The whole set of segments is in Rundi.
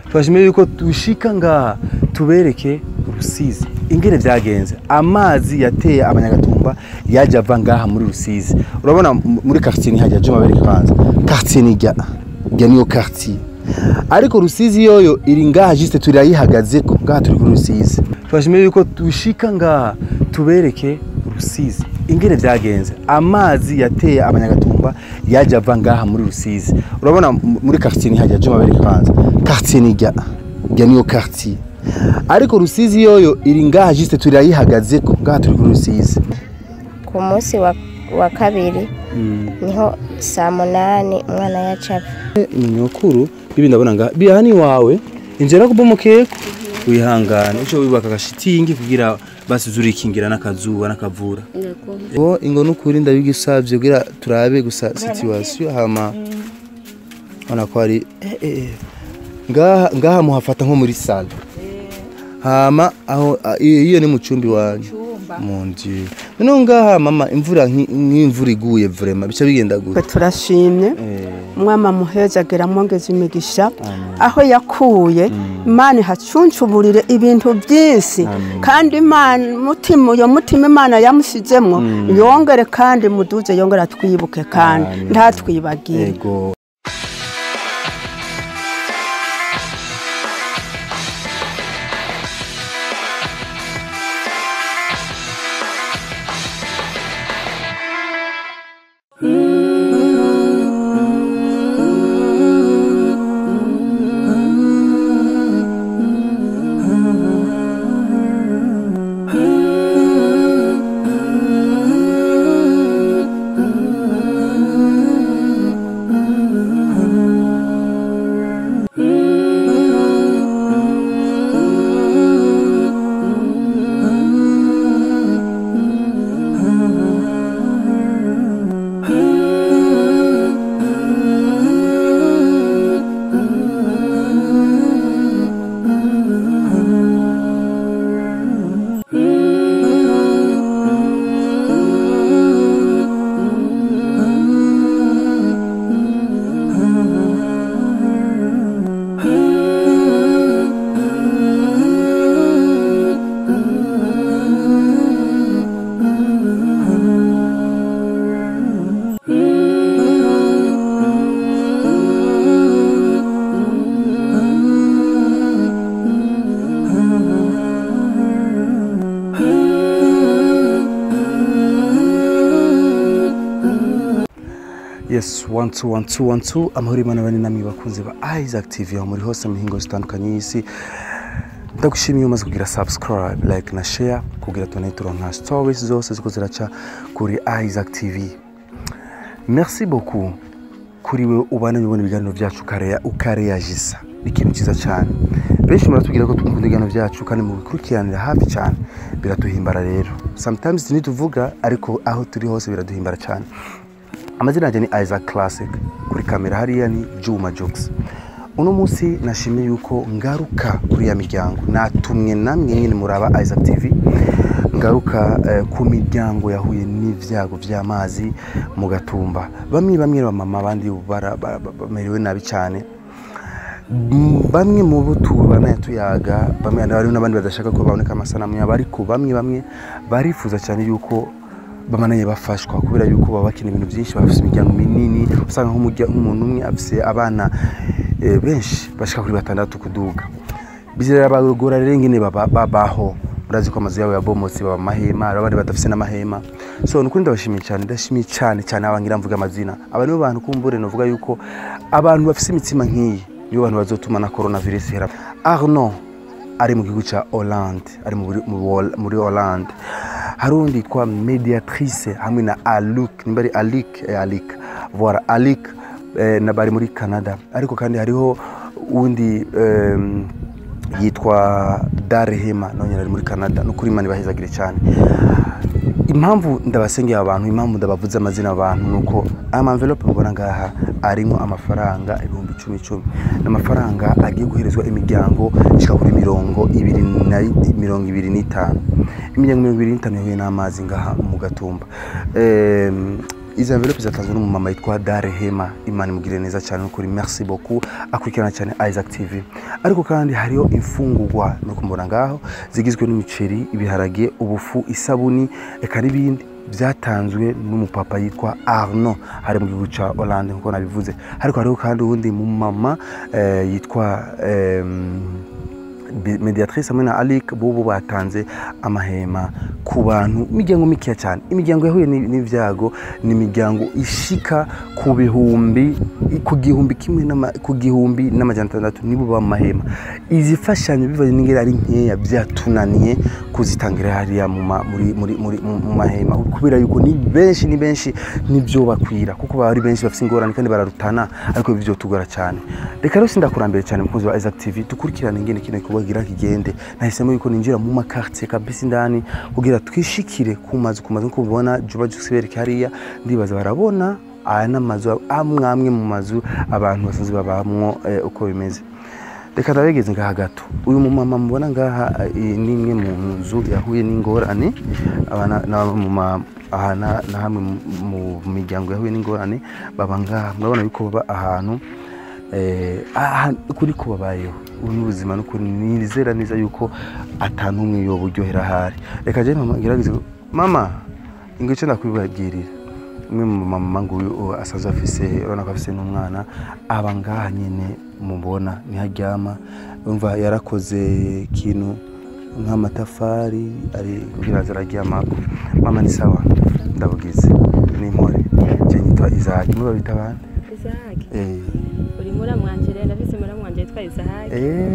twashimiye yuko dushika ngaha tubereke rusizi ingene vyagenze amazi yateye abanyagatumba yaje ava ngaha muri rusizi urabona m- muri quartier ni hajya juma bereke kwanza quartier ni rya rya niyo quartier ariko rusizi yoyo iri ngaha juste turayihagazeko ngaha turi kuri rusizi twashimiye yuko dushika ngaha tubereke rusizi ingene vyagenze amazi yateye abanyagatumba yaje ava ngaha muri rusizi urabona m- muri quartier ni hajya juma bereke kwanza quartier ni rya rya niyo quartier ariko rusizi yoyo iri ngaha juste turayihagazeko ngaha turi kuri rusizi ku munsi wa, wa kabiri niho saa munani umwana yacapfa ni nyokuru bibi ndabona nga bihani wawe injera kubomokeko wihangane uco wibaka agashitingi kugira basi uzurikingira n'akazuba n'akavura bo ingo n'ukuri ndabigisavye kugira turabe gusa situation hama ona ko ari eh, eh, eh. ngaha ngaha muhafata nko muri sale hama aho a- iyo iyo ni mu cumbi wanyu mu nzu noneho ngaha mama imvura nki- nk'imvura iguye vrema bica bigenda twe gute turashimye Eh, umwama muheza agera mwongeza imigisha aho yakuye imana ihacuncuburire ibintu byinshi kandi imana mutima uyo mutima imana yamushyizemo yongere kandi muduze yongere atwibuke kandi Amen. ntatwibagire Ego. yes one two one two one two amahoro imana bane namwe bakunzi ba Isaac TV aho muri hose mu mihingo zitandukanye y'isi ndagushimiye umaze kugira subscribe like na share kugira tubone turonka stories zose ziko ziraca kuri Isaac TV merci beaucoup kuri we ubana ubona ibiganiro byacu ukareya ukareyagisa ni ikintu cyiza cyane benshi muratubwira ko twumva ibiganiro byacu kandi mubikurikiranira hafi cyane biraduhimbara rero sometimes ntituvuga ariko aho turi hose biraduhimbara cyane amazina yanjye ni Isaac Classic kuri kamera hariya ni Juma Jokes uno munsi nashimye yuko ngaruka kuri ya miryango natumwe namwe nyine muraba Isaac TV ngaruka eh, ku miryango yahuye n'ivyago vy'amazi mu gatumba bamwe bamwe bamama abandi bara- bara- bara- bamerewe nabi cyane Mm, bamwe mu bo tubana tuyaga bamwe hari n'abandi badashaka ko baboneka amasanamu yabo ariko bamwe bamwe barifuza cyane yuko bamananye bafashwa kubera yuko baba bakeneye ibintu byinshi bafite imiryango minini usanga nk'umurya- nk'umuntu umwe afite abana eh, benshi bashika kuri batandatu kuduga bizirabagora rero ingene baba- babaho murazi ko amazu yabo yabomotse baba amahema hari abandi badafite n'amahema so nukuri ndabashimiye cyane ndashimiye cyane cyane abangira mvuga amazina aba nibo bantu kumbure novuga yuko abantu bafite imitima nk'iyi nibo bantu bazotuma na coronavirus ihera Arnaud ari mu gihugu cya Hollande ari mu buri- mu Hol- muri Hollande hari undi yitwa mediatrice hamwe na Aluk nimba ari Alik eh, Alik voilà Alik eh, na bari muri Canada ariko kandi hariho undi em, yitwa Darehema nawe nyine ari muri Canada no kuri Imana ibahezagire cyane impamvu ndabasengeye abantu impamvu ndabavuze amazina abantu ni uko aya mamvelope mubona ngaha arimo amafaranga ibihumbi icumi icumi ni amafaranga agiye guherezwa imiryango ishika kuri mirongo ibiri na mirongo ibiri n'itanu imiryango mirongo ibiri n'itanu yahuye n'amazi ngaha mu gatumba Em, izi envelope zatanzwe n'umumama yitwa Dare Hema Imana imugire neza cyane n'ukuri merci beaucoup akurikirana cyane Isaac TV ariko kandi hariho imfungurwa no kumubona ngaho zigizwe n'imiceri ibiharage ubufu isabuni eka n'ibindi byatanzwe n'umupapa yitwa Arno hari mu gihugu cya Hollande nkuko nabivuze ariko hariho kandi uwundi mumama eh, yitwa em, Bi- mediatrice hamwe na Alic bobo batanze amahema ku bantu imiryango mikeya cyane imiryango yahuye ni- n'ibyago ni imiryango ishika ku bihumbi ku gihumbi kimwe n'ama- ku gihumbi n'amajana atandatu nibo baba mu mahema izi mfashanyo bivanye n'ingeri ari nkeya byatunaniye kuzitangira hariya mu ma- muri- muri- muri- mu mu mahema kubera yuko ni benshi ni benshi nibyo bakwira kuko baba ari benshi bafite ingorane kandi bararutana ariko ibyo tugora cyane reka rero sindakurambere cyane mukunzi wa Isaac TV dukurikirane ingene kino gikorwa kigira kigende nahisemo yuko ninjira mu makartier kabisa indani kugira twishikire ku mazu ku mazu nkuko mubibona juba jusibereke hariya ndibaza barabona aya n'amazu amwe amwe mu mazu abantu basanzwe babamwo eh, uko bimeze reka ndabegeze ngaha gato uyu mumama mubona ngaha eh, ni imwe mu nzu yahuye n'ingorane aba na- na- mu ma- aha na na hamwe mu- mu miryango yahuye n'ingorane baba ngaha murabona yuko baba ahantu eh, aha- kuri ko babayeho ubu ni ubuzima n'ukuri nizera neza yuko atanumwe yoba uryohera ahari reka jya mama ngerageze mama ngo icyo ndakwibagirira umwe mu mama nguyu uwo asanzwe afise urabona ko afise n'umwana aba ngaha nyine mubona niho aryama umva yarakoze ikintu nk'amatafari ari kugira ngo araryamako mama ni sawa ndabugize ni impore njye nyitwa izaki muba bita abandi Isahaki eh uri muramwanje rero ndabizi muramwanje yitwa Isahaki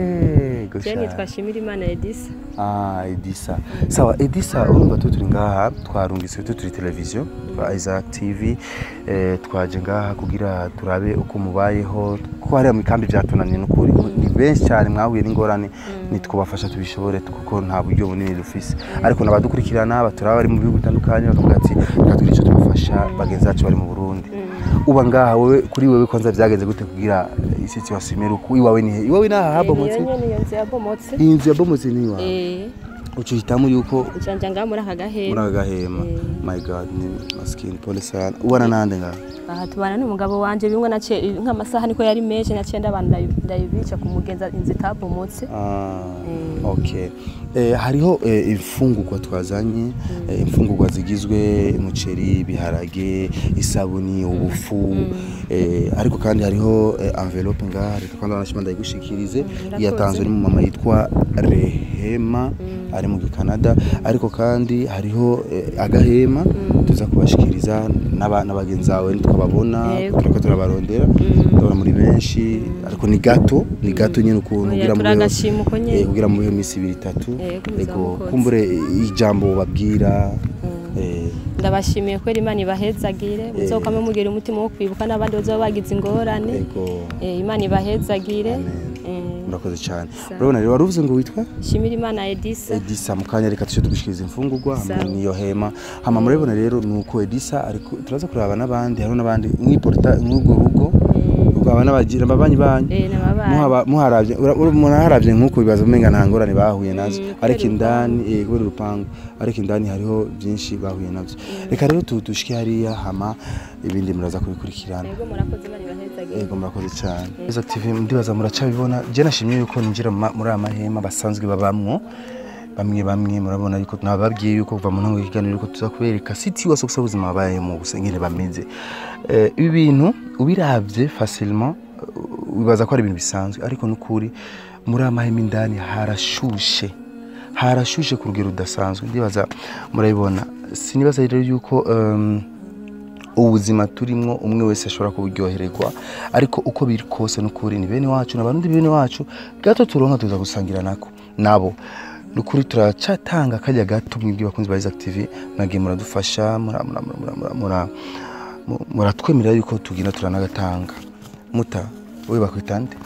eh je gusha nitwa Shimira Imana Edisa Ah, Edisa. Sawa, Edisa urumva tu turi ngaha twarungitse tu turi televiziyo twa Isaac TV eh, twaje ngaha kugira turabe uko mubayeho ko hariya mu kambi byatunaniye n'ukuri ni benshi cyane mwahuye n'ingorane nitwubafasha tubishobore kuko nta buryo bunini dufise ariko nabadukurikirana baturaba bari mu bihugu bitandukanye bakavuga ati reka tugire icyo tubafasha bagenzi bacu bari mu Burundi uba ngaha wowe kuri wewe kwanza byagenze gute kugira iyi situation imere uko iwawe ni he iwawe ni aha habomotse niyo nyene iyo nzu yabomotse iyi nzu yabomotse ni iwawe eh uca uhitamo yuko ujanja ngaha muri aka muri gahema aka gahema Eh. my god ni masikini pole sana ubana nande ngaha aha tubana n'umugabo wanje bimwe nace nk'amasaha niko yari menshi naciye ndabana ndayi- ndayibica ku mugenza inzu itabomotse Ah, Eh. okay eh, hariho eh, imfungurwa twazanye eh, imfungurwa zigizwe umuceri ibiharage isabuni ubufu eh, ariko kandi hariho eh, envelope ngaha reka kandi wanashima ndayigushikirize murakoze. yatanzwe n'umumama yitwa Rehema ari mu Canada ariko kandi hariho eh, agahema tuza kubashikiriza n'aba- n'abagenzi bawe tukababona Yego. turiko turabarondera ndabona muri benshi ariko ni gato ni gato nyine ukuntu Oya, kugira mubeho- turagashima uko nyene. eh, kugira mubeho iminsi ibiri itatu Yego, ego muzamukoze. kumbure ijambo babwira eh, ndabashimiye kwera imana ibahezagire muzokame mugira umutima wo kwibuka n'abandi bazaba bagize ingorane ego Eh, imana ibahezagire Amen. Eh, murakoze cyane Sawa. urabona rero wari uvuze ngo witwa shimira imana edisa edisa mu kanya reka tujye tugushikiriza imfungurwa hamwe Sawa. n'iyo hema hama murabibona rero ni uko edisa ariko turaza kureba n'abandi hariho n'abandi mwiporta nk'urwo rugo rwaba n'abagira ababanyi banyu Eh, n'ababanyi. Muhaba- muharavye ura- ura- umuntu aharavye nk'uko bibaza umenga nta ngorane bahuye nazo Mm, ariko kubera indani eh, kubera urupangu ariko indani hariho byinshi bahuye navyo reka rero tu- dushike hariya hama ibindi muraza kubikurikirana yego murakoze imana ibahezagire Ego murakoze cyane. Izo TV ndibaza muracabibona. Je nashimye yuko ninjira mu ma- muri aya mahema basanzwe babamwo. Bamwe bamwe murabona yuko nababwiye yuko kuva mu ntango y'ikiganiro yuko tuza kubereka city wose gusa ubuzima babayemo gusa ngene bameze. Eh, ibi bintu ubiravye facilement uh, wibaza ko ari ibintu bisanzwe ariko nukuri muri aya mahema indani harashushe harashushe ku rugero rudasanzwe ndibaza murabibona sinibaza rero yuko um, ubuzima turimo umwe wese ashobora kuburyohererwa ariko uko biri kose n'ukuri ni bene wacu n'abarundi bene wacu gato turonka tuza gusangira nako nabo nukuri turacatanga kajya gato mwibwi bakunzi ba Isaac TV mwagiye muradufasha mura- mura- mura- mura- mura- mu- muratwemerera yuko tugenda turanagatanga muta wowe bakwita nde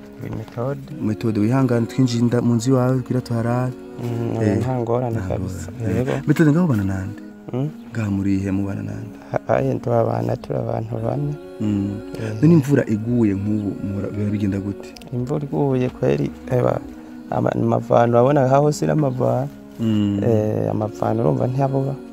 metode metode wihangane twinjiye inda mu nzu iwawe kugira tuharare Eh, nta ngorane kabisa yego metode ngaho ubana nande Mm. ngaha murihe mubana nande aye turabana turi abantu bane Mm. none imvura iguye nk'ubu mura- biba bigenda gute imvura iguye kweri eba ama- amavano urabona aho hose n'amavano Mm. Eh, amavano urumva ntiyabuba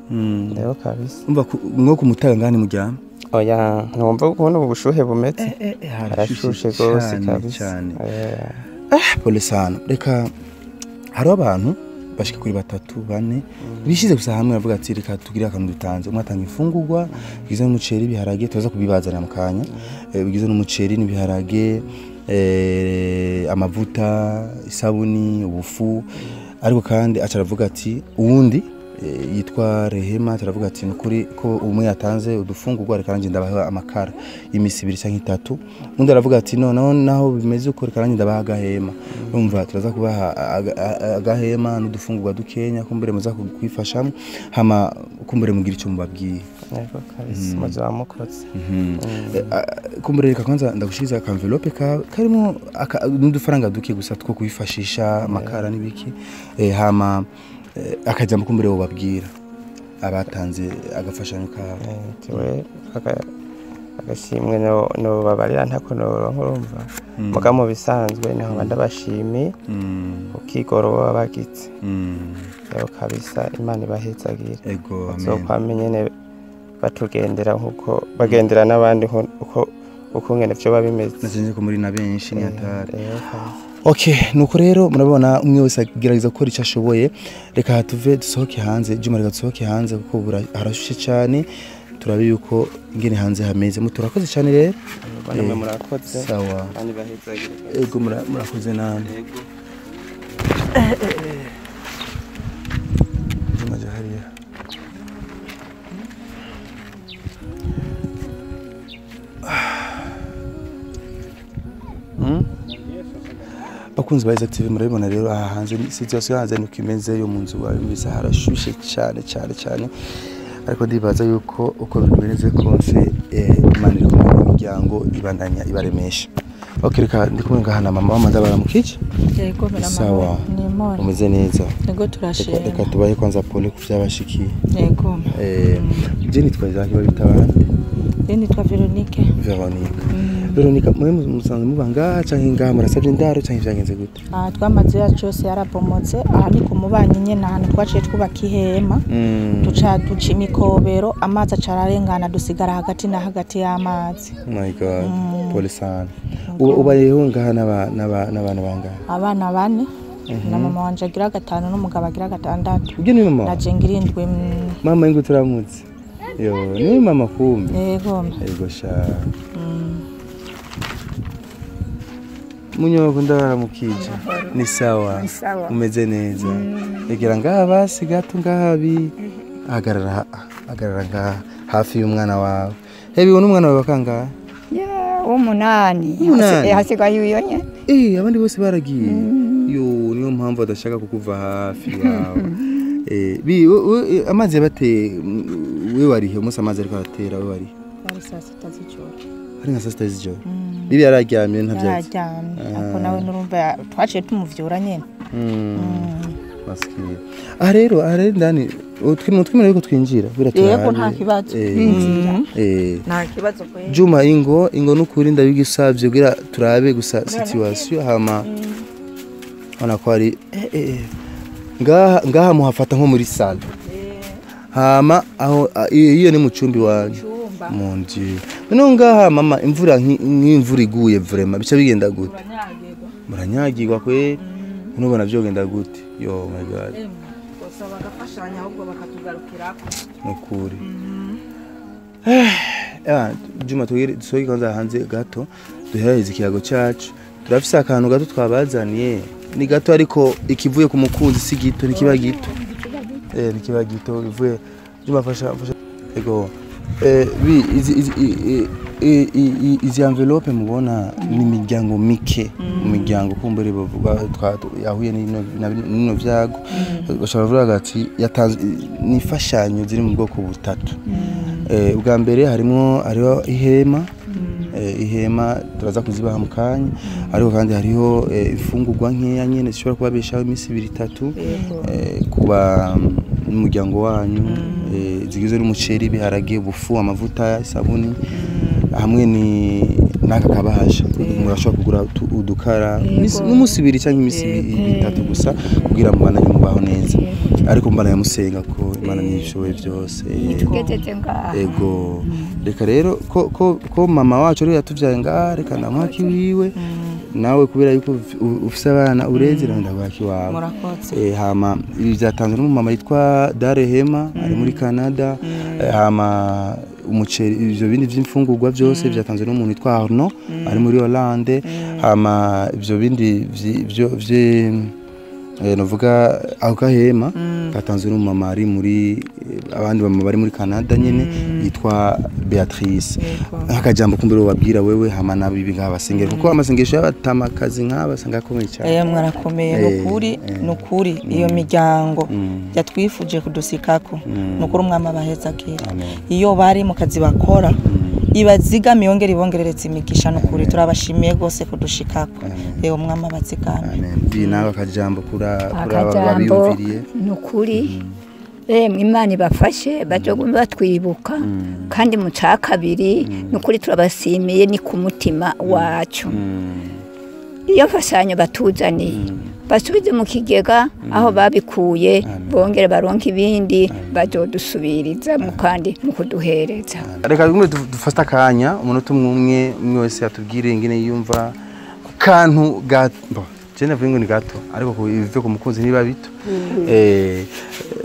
Mm. rero kabisa umva ku- mwo kumutaga ngani muryama oya ntumva ukuntu ubu bushuhe bumeze harashushe rwose cyane kabisa cyane Eh, pole sana reka hariho abantu bashika kuri batatu bane bishize gusa hamwe bavuga ati reka tugire akantu dutanze umwe atanga imfungurwa bigizwe n'umuceri ibiharage tuza kubibazanira mu kanya Eh, bigizwe n'umuceri n'ibiharage eh, amavuta isabuni ubufu ariko kandi aca aravuga ati uwundi eh, yitwa rehema turavuga ati nukuri ko umwe yatanze udufungurwa reka nanjye ndabaha amakara y'imisi ibiri cyangwa itatu undi aravuga ati noneho naho bimeze uko reka nanjye ndabaha agahema urumva turaza kubaha aga- a- agahema n'udufungurwa dukenya kumbure muza kwifashamo hama kumbure mugira icyo mubabwiye yego kabisa muzaba mukoze Eh, ah, kumbure reka kwanza ndagushiriza akamvelope ka karimo aka- n'udufaranga duke gusa two kwifashisha amakara n'ibiki Eh, hama eh, akajambo kumbure wobabwira abatanze agafashanyo kabo Eh, tiwe aka- agashimwe no- nobabarira ntako noronka urumva muga mu bisanzwe niho mba ndabashimiye Mm, ukigoro baba bagize mm, rero kabisa imana ibahezagire ego amen bazokwame nyene batugendera nkuko bagendera n'abandi nko- uko uko ngene vyoba bimeze nasenze ko muri na benshi ni hatari rero kabisa okay nuko rero murabona umwe wese agerageza gukora icyo ashoboye reka tuve dusohoke hanze juma reka dusohoke hanze kuko bura- harashushe cyane turabe yuko ingene hanze hameze mu turakoze cyane rero bane mwe Eh, murakoze sawa kandi bahezagire kabisa. ego mura- murakoze namwe Yego. juma jya hariya Hmm? bakunzi ba Isaac TV murabibona rero aha hanze ni- situation hanze niko imeze yo mu nzu wawe mbese harashushe cyane cyane cyane ariko ndibaza yuko uko bimeze kose eh, imana iri kumwe n'imiryango ibandanya ibaremesha ok reka ndi kumwe ngaha na mama wamaze baramukije yego sawa nimona umeze neza yego reka turashima reka tubahe kwanza pole ku byabashikiye yego eh, je nitwa Isaac babita abandi rero nitwa veronike Veronica Veronica mwe musanzwe muba ngaha canke ngaha murasavye indaro canke vyagenze gute aha twamaze yacu yose yarabomotse aha ni ku mubanyi nyine ahantu twaciye twubaka ihema Mm. duca duca imikobero amazi aca ararengana dusigara hagati na hagati y'amazi my god pole sana uba ubayeho ngaha n'aba- n'aba- n'abana bangahe abana bane na mama wanje agira gatanu n'umugabo agira gatandatu ubyo ni mama na jenga irindwi mm, mama ingo turamutse yo ni mama kumbe yego ego sha munyoko ndabaramukije ni sawa umeze neza egera ngaha basi gato ngaha bi hagarara ha- hagarara ngaha hafi y'umwana wawe hebi uwo n'umwana wawe wakangahe w'umunani Umunani? Hasi- hasigaye uyo nye Eh, abandi bose baragiye yo niyo mpamvu adashaka kukuva hafi wawe Eh, bi we- we- eh, amazi yabateye mm, we warihe umunsi amazi ariko aratera we warihe ari saa sita z'ijoro hari nka saa sita z'ijoro bibi yararyamye ntabyatsi yararyamye ariko nawe nurumva ya- twaciye tumuvyura nyine masikiri aha rero aha rero ndani twimwe yuko twinjira bira yego nta kibazo eh nta kibazo kwe Juma ingo ingo nukuri ndabigisavye kugira turabe gusa situation hama ona ko ari eh, eh, ngaha ngaha muhafata nko muri sale hama aho a- iyo iyo ni mu cumbi wanyu mon dieu noneho ngaha mama imvura nki- nk'imvura iguye vraiment bica bigenda gute muranyagirwa kwe nubona vyogenda gute yo my god gusaba agafashanya ahubwo bakatugarukirako nukuri Ah, Juma tugire dusohoke kwanza hanze gato duheraheze ikiyago cyacu turafise akantu gato twabazaniye ni gato ariko ikivuye ku mukunzi si gito nikiba gito eh nikiba gito ivuye Juma fasha fasha ego eh bi izi izi i- i- i- i- i- izi envelope mubona ni imiryango mike mu miryango kumbere bavuga twa- yahuye n'ino na bino- n'ino vyago bashobora kuvuga ati yatanze ni imfashanyo ziri mu bwoko butatu Eh, ubwa mbere harimo hariho ihema eh, ihema turaza kuzibaha mu kanya ariko kandi hariho eh, imfungurwa nkeya nyene zishobora kubabeshaho iminsi ibiri itatu eh, kuba n'umuryango wanyu eh, zigizwe n'umuceri ibiharage ubufu amavuta isabuni hamwe ni n'aka kabahasha murashobora kugura utu- udukara imisi- n'umunsi ibiri cyangwa iminsi ibi- itatu gusa kugira ngo mbana mubaho neza ariko mbana yamusenga ko imana ntibishoboye byose tugejeje ngaha ego reka rero ko, ko, ko mama wacu rero yatuvyaye ngaha reka namwaki wiwe nawe kubera yuko ufi- u- ufise abana ureze nawe ndagwaki wawe murakoze Eh, hama ibi byatanzwe n'umumama yitwa Darehema ari muri Canada Eh, hama umuceri ivyo bindi vy'imfungurwa byose byatanzwe n'umuntu yitwa Arno ari muri Hollande hama ivyo bindi vyi- vyo vye eh, novuga ako gahema katanzwe n'umumama ari muri eh, abandi bamama bari muri Canada nyene yitwa Beatrice akajambo kumbere wabwira wewe hama nabibi nk'abasengero kuko amasengesho y'abatamakazi nk'abasanga akomeye cyane Eh mwarakomeye Eh, nukuri eh. nukuri iyo miryango Mm. yatwifuje kudusikako nukuri umwami abahezagira Amen. iyo bari mu kazi bakora ibazigama yongera ibongerereza imigisha nukuri turabashimiye rwose kudushikako rero umwami abazigame Amen. Bi nawe akajambo kura kuri aba akajambo babiyumviriye ni ukuri emwe imana ibafashe bajogume batwibuka kandi mu ca kabiri ni ukuri turabasimiye ni ku mutima wacu iyo mfashanyo batuzaniye basubize mu kigega aho babikuye bongere baronke ibindi bazodusubirizamo kandi mu kuduhereza reka bimwe du- dufate akanya umunota umwe umwe umwe wese yatubwire ingene yumva ku kantu gato bo je navuga ngo ni gato ariko ku bive ku mukunzi niba bito eh eh,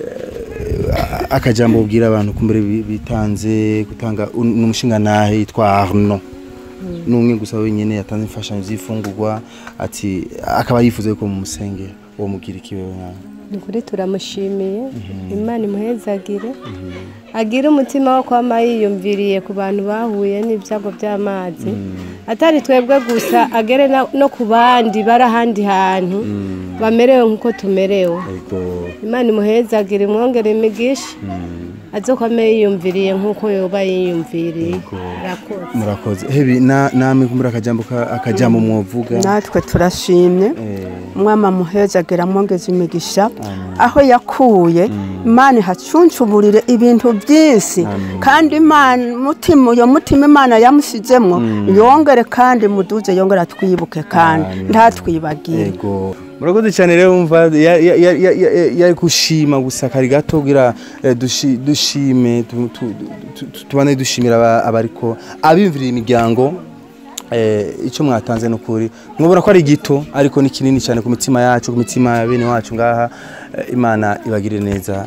akajambo ubwira abantu kumbere bi- bitanze gutanga un- n'umushinga nahe yitwa Arno n'umwe gusa wenyine yatanze imfashanyo z'ifungurwa ati akaba yifuza ko mu musengero uwo mugira ikiwe nawe ni ukuri turamushimiye imana imuhezagire agire umutima wo kwama yiyumviriye ku bantu bahuye n'ibyago by'amazi atari twebwe gusa agere na- no ku bandi bari ahandi hantu bamerewe nk'uko tumerewe ego imana imuhezagire imwongere imigisha azokwame yiyumviriye nk'uko yoba yiyumviriye Urakoze. murakoze hebi na namwe kumbura akajambo ka- akajambo mwovuga natwe turashimye eh umwami amuhezagera amwongeza imigisha aho yakuye imana ihacuncuburire ibintu byinshi kandi imana umutima uyo mutima imana yamushyizemo yongere kandi muduze yongere atwibuke kandi ntatwibagire Ego. Murakoze cyane rero umva ya- ya- ya- ya- ya- yari gushima gusa kari gato kugira eh, dushi- dushime tu- tu- tu- tu- tubane dushimira aba- abariko abimviriye imiryango eh, icyo mwatanze n'ukuri mwabona ko ari gito ariko ni kinini cyane ku mitima yacu ku mitima ya bene wacu ngaha eh, imana ibagire neza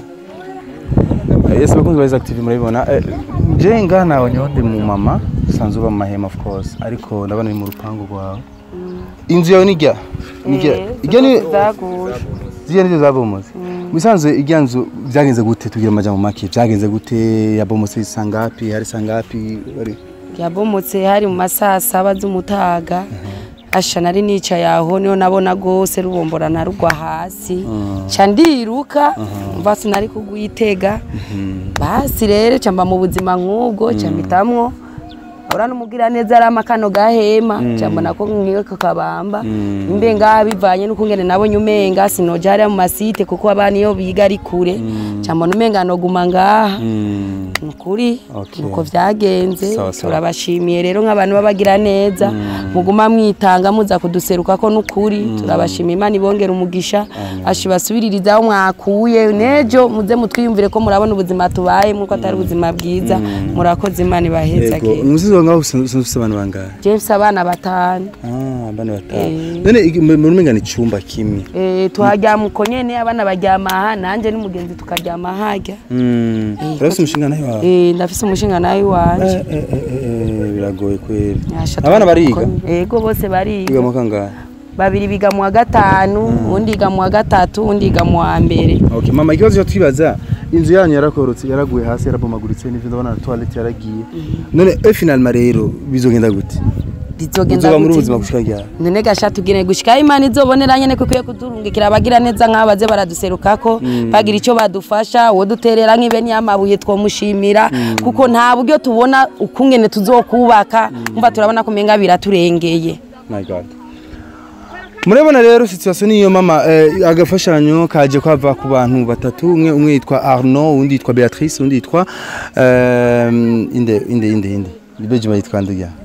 Eh, Yes bakunzi ba Active murabibona Eh, je ngaha nawe nyonde mu mama sanzwe uba mu mahema of course ariko ndabona ni mu rupangu rwawe inzu yawe nijya nijya ijya ni zaguye ziriya nizo zabomotse musanzwe ijya nzu byagenze gute tugira amajambo make byagenze gute yabomotse sangapi hari sangapi bari yabomotse hari mu masaha saba z'umutaga asha nari nicaye aho niho nabona rwose rubomborana rugwa hasi ca ndiruka mva sinari kugwitega basi rero ca mba mu buzima nk'ubwo ca mpitamwo ura n'umugira neza ari amakano gahema ca mbona ko nkiwe kakabamba imbe ngaha bivanye n'ukungene nabonye umenga sinoja hariya mu masite kuko abana iyo biga ari kure ca mbona umenga noguma ngaha nukuri Okay. nuko vyagenze Sawa, sawa. turabashimiye rero nk'abantu babagira neza muguma mwitanga muza kuduseruka ko nukuri turabashimiye imana ibongera umugisha ashi basubiririza aho mwakuye nejo muze mutwiyumvire ko murabona ubuzima tubayemo ko atari ubuzima bwiza murakoze imana yego ibahezage umusizi wawe ngaho usanzwe ufite abantu bangahe james abana batanu ah bane batanu Eh. none igi- mu- muri mengana icyumba kimwe Eh, tuharyama uko nyene abana baryama aha nanje n'umugenzi tukaryama harya Mm. Eh, urafite umushinga nawe wawe Eh, ndafise umushinga nawe wanje Eh, eh, eh, eh, biragoye kweli Yasha abana bariga tuko- yego bose bariga biga mu kangahe babiri biga mu wa gatanu undi yiga mu wa gatatu undi yiga mu wa mbere Okay, mama ikibazo cyo twibaza inzu yanyu yarakorotse yaraguye hasi yarabomaguritse n'ivyo ndabona na toilette yaragiye none e finalement rero bizogenda gute bizogenda uzoba muri gute? ubuzima gushika ryari none gasha tugire gushika imana izobonera nyene ko ikwiye kuturungikira abagira neza nk'abaze baraduserukako bagira icyo badufasha uwo duterera nk'ibeni y'amabuye twomushimira kuko nta buryo tubona ukungene tuzokubaka umva turabona ko umenga biraturengeye my god murabona rero situation niyo mama eh, agafashanyo kaje kwava ku bantu batatu umwe umwe yitwa Arnaud undi yitwa Beatrice undi yitwa eh, inde inde inde inde Bejima yitwa Nduya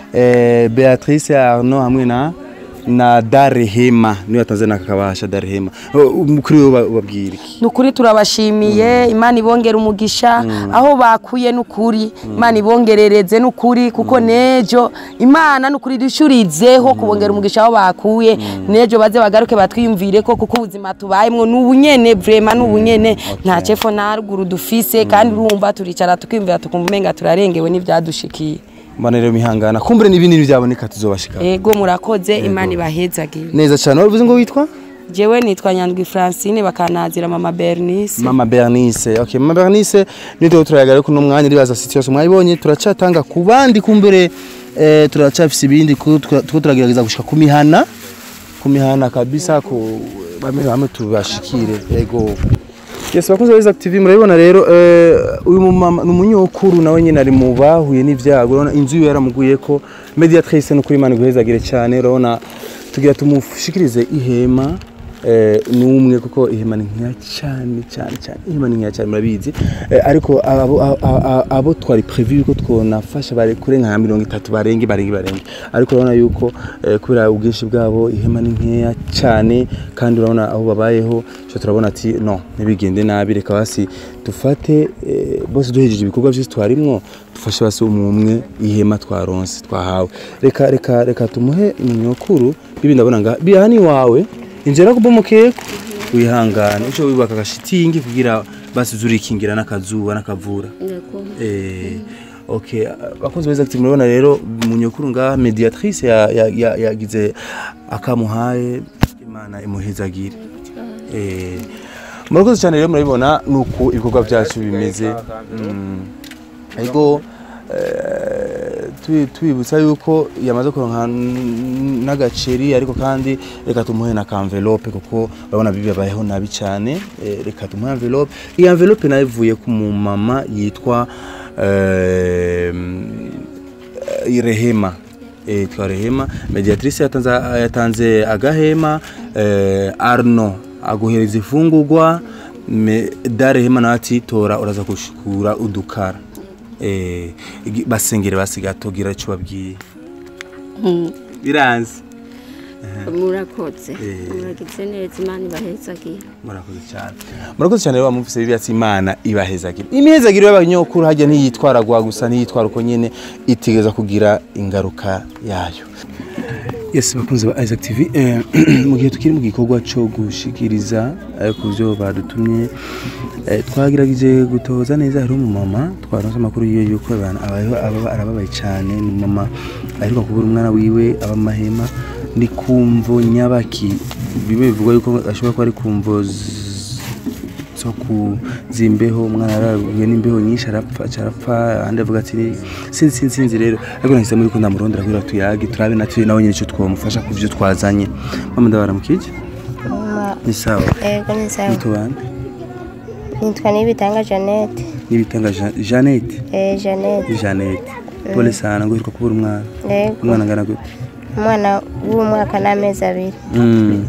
eh, beatrice arno hamwe na na darehema niyo yatanze nakakabasha darehema Uh, kuri wowe ubabwira iki nukuri turabashimiye imana ibongera umugisha aho bakuye nukuri imana ibongerereze nukuri kuko nejo imana nukuri dushurizeho kubongera umugisha aho bakuye nejo baze bagaruke batwiyumvire ko kuko ubuzima tubayemwo n'ubunyene vrema n'ubunyene nta cefo nta ruguru dufise kandi urumva turicara tukiyumvira tukumva umenga turarengewe n'ivyadushikiye mbana rero mihangana kumbure n'ibindi byaboneka tuzobashika ego murakoze imana ibahezagire neza cyane wavuze ngo witwa jewe nitwa nyandwi francine bakanazira mama bernice mama bernice okay mama bernice nitwe turayagara kuno mwanya ribaza situation mwayibonye turacatanga ku bandi kumbere eh, turacafise ibindi ko twa- tuko turagerageza gushika ku mihana ku mihana kabisa ku bamwe bamwe tubashikire yego Yes, bakunze beza TV murabibona rero eh, uyu mumama ni umunyokuru nawe nyine ari mu bahuye n'ivyago urabona inzu yiwe yaramuguye ko mediatrice no kuri Imana guhezagire cyane urabona tugira tumushikirize ihema eh, n'umwe kuko ihema ni nkeya cyane cyane cyane ihema ni nkeya cyane murabizi eh, ariko abo, abo, abo, abo twari prevu yuko twonafasha bare kure nka mirongo itatu barenge barenge barenge ariko urabona yuko eh, kubera ubwinshi bwabo ihema ni nkeya cyane kandi urabona aho babayeho cyo turabona ati no ntibigende nabi reka basi dufate eh, bose duhejeje ibikorwa byose twarimwo dufashe basi umwe ihema twaronse twahawe reka reka reka tumuhe umunyokuru bibi ndabona nga bihani wawe injera kubomokeko wihangane uco wibaka agashitingi kugira basi zurikingira n'akazuba n'akavura eh okay bakunze beza ati murabona rero munyokuru nga mediatrice ya- ya- ya- yagize akamuhaye imana imuhezagire eh murakoze cyane rero murabibona nuko ibikorwa byacu bimeze Mm. ariko eh, tubi- tubibutsa yuko yamaze kuronka n- n'agaceri ariko kandi reka tumuhe na kanvelope kuko urabona bibabayeho nabi cyane eh, reka tumuhe envelope iyi envelope nayo ivuye ku mumama yitwa eh, eh, rehema eh, yitwa rehema mediatrice yatanze, yatanze agahema eh, arno aguhereza ifungurwa me- darehema nawe ati tora uraza gushikura udukara eh, igi- basengere basigatogira icyo babwiye biranze murakoze Eh. muragize neza imana ibahezagira murakoze cyane murakoze cyane rero bamufise bibyatsi imana ibahezagire imihezagire y'abanyokuru hajya ntiyitwara gwa gusa ntiyitwara uko nyene itegeza kugira ingaruka yayo yes bakunze ba Isaac TV eh, mu gihe tukiri mu gikorwa cyo gushikiriza eh, ku byo badutumye eh, twagerageje gutoza neza hari umumama twaronse amakuru yiyo yuko abantu abayeho aba- arababaye cyane ni umumama aheruka kubura umwana wiwe aba mu mahema ni kumvo nyabaki bimwe bivugwa yuko ashobora kuba ari kumvo z- zo kuzimbeho umwana yarahuye n'imbeho nyinshi arapfa arapfa ahandi avuga ati sinzi sinzi sinzi rero ariko nahisemo yuko ndamurondera kugira tuyage turabe natwe nawe nyine icyo twamufasha ku byo twazanye mama ndabara mu kije ni sawa ego ni sawa nitubane nitwa nibitanga jeannette n'ibitanga Ja- Jeannette eh jeannette Jeannette pole sana ngo uheruka kubura umwana ego umwana angana gute umwana w'umwaka n'amezi abiri Mm.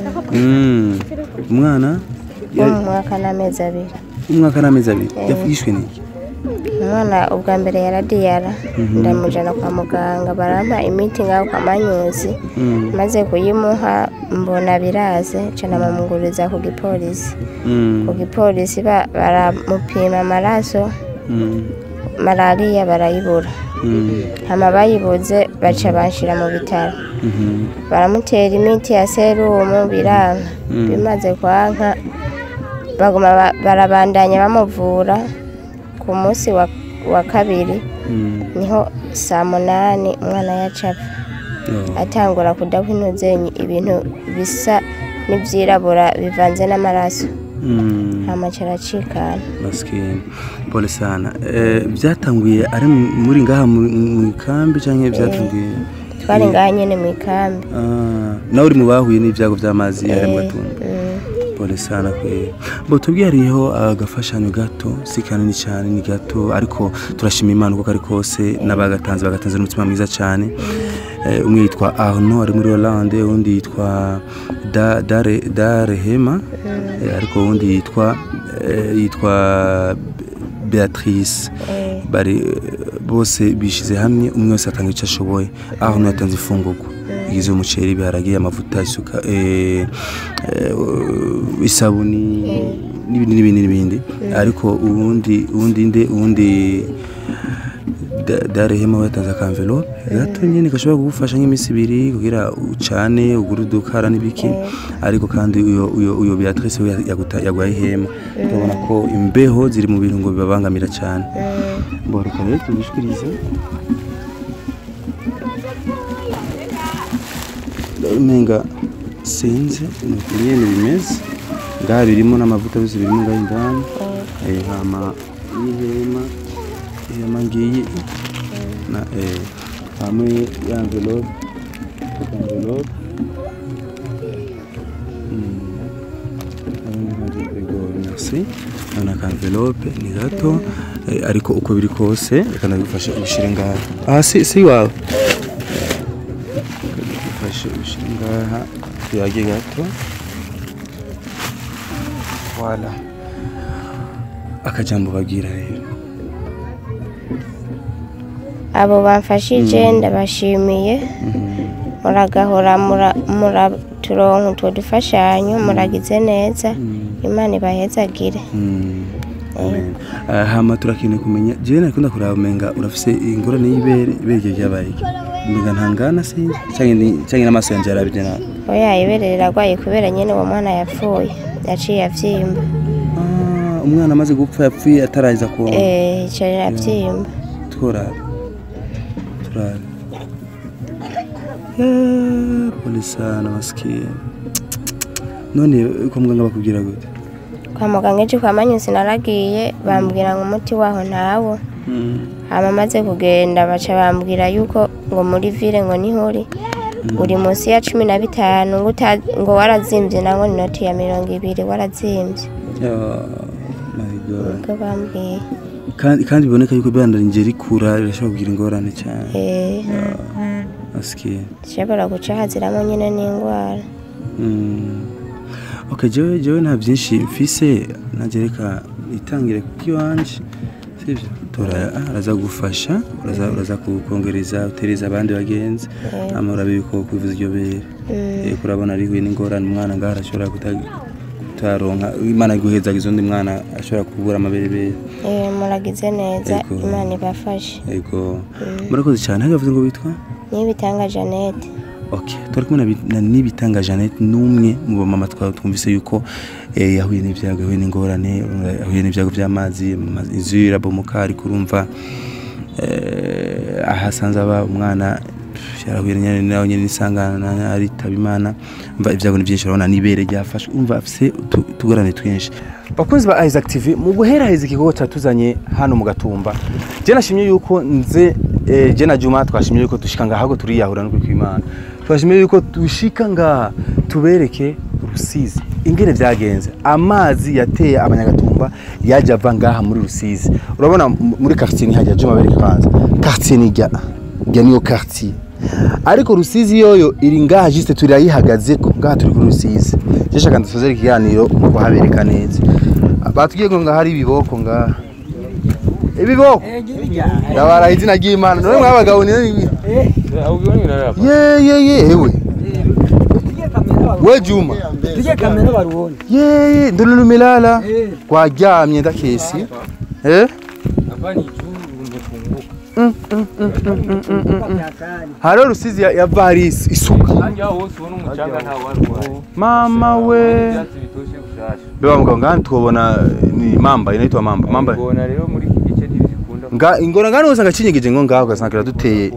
Mm. umwana wo mu mwaka n'amezi abiri umwaka n'amezi abiri yafishwe n'iki umwana ubwa mbere yaradiyara ndamujana kwa muganga barampa imiti ngaho kwa manyuzi Mm. maze kuyimuha mbona biraze cana bamuguriza ku gipolisi Mm. ku gipolisi ba- baramupima amaraso Mm. malariya barayibura Mm. hama bayibuze baca banshira mu bitaro Mhm. baramutera imiti ya serumu biranga Mm. bimaze kwanka baguma ba- barabandanya bamuvura ku munsi wa, wa kabiri Mm. niho saa munani umwana yacapfa Oh. atangura kudahwa intuzenyi ibintu bisa n'ivyirabura bivanze n'amaraso Mm. hama caracikana maskini pole sana eh, byatanguye ari mu- muri ngaha mu mu ikambi canke byatanguye twari ngaha nyene mu ikambi Ah, nawe uri mu bahuye n'ibyago by'amazi ari mu Eh, gatumba mm. pole sana kwe bo tubwiye hariho agafashanyo gato si kanini cyane ni gato ariko turashima imana uko kari kose n'abagatanze bagatanze n'umutima mwiza cyane Eh, umwe yitwa arno ari muri hollande undi yitwa Da- Dare- darehema Eh, ariko uwundi yitwa eh, yitwa beatrice Eh, bari bose bishize hamwe umwe wese atanga icyo ashoboye aho umwe yatanze ifungurwa igizwe umuceri ibiharage amavuta isuka eh, eh, isabuni n'ibindi n'ibindi n'ibindi ariko ubundi ubundi nde ubundi Da- darehema we yatanze akamvelope gato nyine gashobora kugufasha nk'iminsi ibiri kugira ucane ugure udukara n'ibiki ariko kandi uyo uyo uyo Beatrice we yaguta- yaguhaye ihema urabona ko imbeho ziri mu bintu ngo bibabangamira cyane bo reka rero tubishikirize umenga sinzi ni uku nyene bimeze ngaha birimo n'amavuta byose birimo ngaha indani Eh, hama n'ihema ihema ngiyi na eh, hamwe ya envelope aka envelope merci urabona aka envelope ni gato eh, ariko uko biri kose reka nabifashe ubishyire ngaha aha si si iwawe ufashe ubishyire ngaha tuyage gato wala akajambo bagira rero abo bamfashije ndabashimiye muragahora mura- muraturonka utwo dufashanyo muragize neza imana ibahezagire Amen. Ah, hama turakeneye kumenya jewe nakunda kuraba umenga urafise ingorane y'ibere ibere ryawe ryabaye iki? umenga ntangana sinzi canke ni- canke n'amaso yanje yarabije nabi oya ibere riragwaye kubera nyine uwo mwana yapfuye yaciye avyimba Ah, umwana amaze gupfa yapfuye ataraza kuonka eh ico riravyimba turabe turabe Eh, pole sana maskini none ko muganga bakubwira gute kwa muganga ejo kwa manyusi naragiye bambwira ngo umuti waho ntawo hama maze kugenda baca bambwira yuko ngo muri vile ngo niho uri uri munsi ya cumi na bitanu ngo uta- ngo warazimvye nango ni noti ya mirongo ibiri warazimvye Oh, my God. ubwo bambwiye kandi kandi biboneka yuko ibandanje rikura rirashobora kugira ingorane cyane eh maskini zishobora guca haziramo nyine n'indwara Mm. ok jewe jewe nta byinshi mfise nanjye reka itangire kuko iwanje sibyo tora ah, araza gufasha uraza uraza kukongereza utereza abandi bagenzi ama urabe yuko kwivuza iryo bere Eh, kurabona arihuye n'ingorane umwana ngaho arashobora kuta- kutaronka imana iguhezaga izundi mwana ashobora kubura amaberebere eh muragize neza Yego. imana ibafashe yego murakoze cyane hariya bavuze ngo bitwa nibitanga Jeannette ok turi kumwe na Bi- na nibitanga jeannette n'umwe mu bamama twaba twumvise yuko eh, yahuye n'ibyago yahuye n'ingorane eh, yahuye n'ibyago by'amazi ama- inzu ye irabomoka ariko urumva eh, aho asanze aba umwana pff, yarahuye nyine nawe nyine n'isangana aritaba imana umva ibyago ni byinshi urabona n'ibere ryafashwe umva afise utu- utugorane twinshi bakunzi ba Isaac TV mu guheraheza igikorwa cyatuzanye hano mu gatumba je nashimye yuko nze eh, je na Juma twashimye yuko dushika ngaha ahubwo turiyahura no kwimana twashimye yuko dushika ngaha tubereke Rusizi ingene vyagenze amazi yateye abanyagatumba yaje ava ngaha muri Rusizi urabona m- muri quartier ni hajya Juma bereke kwanza quartier ni jya jya niyo quartier ariko Rusizi yoyo iri ngaha juste turayihagaze ko ngaha turi kuri Rusizi je shaka ndasozera ikiganiro mu kuhabereka neza batubwiye ngo ngaha hari ibiboko ngaha ibiboko ndabara izina ry'Imana none mwabagabo ni ibi ye ye ye ewe we Juma tuje kamera baruone ye ye ndolo lumelala kwaryamye ndakesi eh Mm, mm, mm, mm, mm, mm, mm, mm. hariho rusizi ya- yava hari is- isuka mama we beba mugabo ngani twobona ni mamba inaitwa mamba mamba Bona rero muri iki gice ntibikunda nga ingora ngani usanga kinyegeje ngo ngaho ugasanga duteye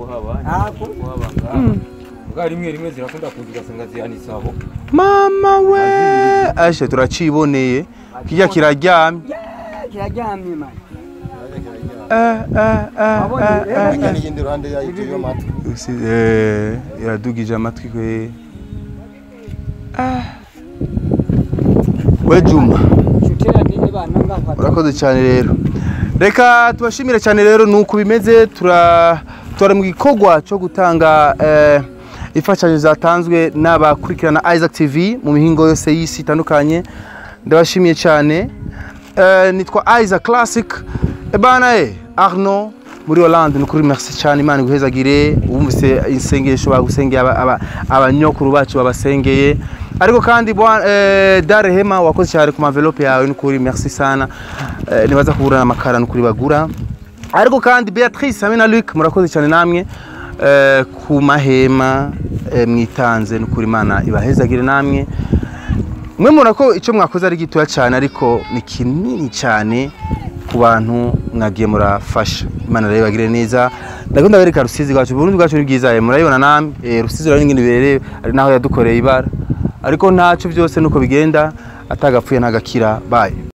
bwa rimwe rimwe zirakunda kuza ugasanga zihanitse aho mama we ashe turaciboneye kijya kiraryamye kiraryamye mani eh eh eh eh, eh n'iyindi ruhande yayo ituye amatwi Rusizi, eh, iradugije amatwi kwe Ah. we juma shutera nini bana ngaho urakoze cyane rero reka tubashimire cyane rero nuko bimeze tura turi mu gikorwa cyo gutanga eh, imfashanyo zatanzwe n'abakurikirana Isaac TV mu mihingo yose y'isi itandukanye ndabashimiye cyane eh, nitwa Isaac Classic ebana eh Arno muri Hollande ni ukuri merci cyane imana iguhezagire wumvise isengesho bagusengeye aba- aba- abanyokuru bacu babasengeye ariko kandi bwa- eh, Dar Hema wakoze cyane ku envelope yawe ni ukuri merci sana Eh, nibaza kuburana amakara ni ukuri bagura ariko kandi Beatrice hamwe na Luc murakoze cyane namwe eh, ku mahema eh, mwitanze ni ukuri imana ibahezagire namwe mwe mubona ko icyo mwakoze ari gitoya cyane ariko ni kinini cyane ku bantu mwagiye murafasha imana rero ibagire neza ndakunda bereka rusizi rwacu uburundi bwacu ni bwiza eh, murayibona namwe eh, rusizi rero n'ingene bibereye ari naho yadukoreye ibara ariko ntacyo byose nuko bigenda atagapfuye ntagakira baye